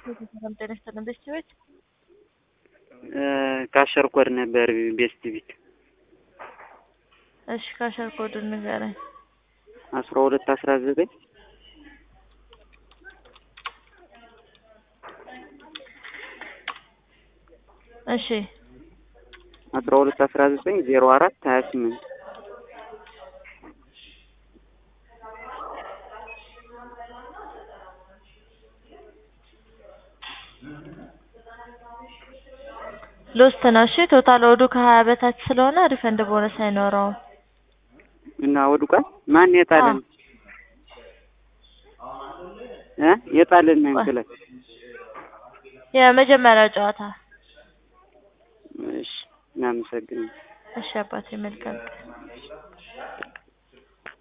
ሰላም ጤና ይስጥልን። ቤስት ቤት ካሸር ኮድ ነበር ቤስት ቤት እሺ፣ ካሸር ኮድ ንገረኝ። አስራ ሁለት አስራ ዘጠኝ እሺ አስራ ሁለት አስራ ዘጠኝ ዜሮ አራት ሀያ ስምንት ሎስት ነው። እሺ ቶታል ወዱ ከሀያ በታች ስለሆነ ሪፈንድ ቦነስ አይኖረውም። እና ወድቋል። ማን የጣለን እ የጣለን ክለብ የመጀመሪያው ጨዋታ። እሺ እናመሰግናለን። እሺ አባቴ መልካም ቀን